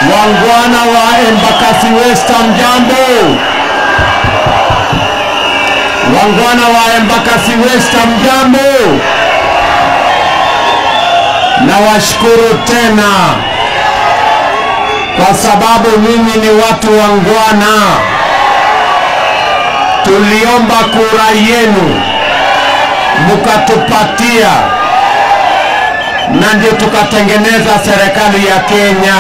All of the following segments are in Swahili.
Wangwana wa Embakasi West, mjambo. Wangwana wa Embakasi West, mjambo. Nawashukuru tena kwa sababu mimi ni watu wangwana. Tuliomba kura yenu mukatupatia, na ndio tukatengeneza serikali ya Kenya.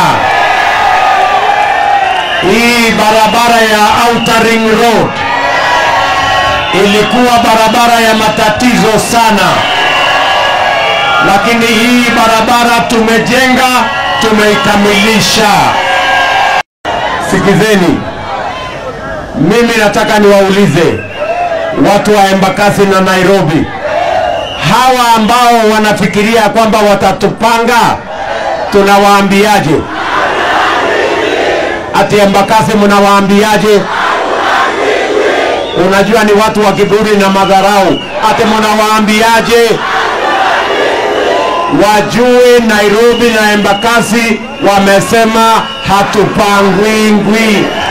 Hii barabara ya Outer Ring Road ilikuwa barabara ya matatizo sana, lakini hii barabara tumejenga, tumeikamilisha. Sikizeni, mimi nataka niwaulize watu wa Embakasi na Nairobi, hawa ambao wanafikiria kwamba watatupanga, tunawaambiaje? Ati Embakasi mnawaambiaje? Unajua ni watu wa kiburi na madharau. Ati mnawaambiaje? Wajue Nairobi na Embakasi wamesema hatupangwingwi.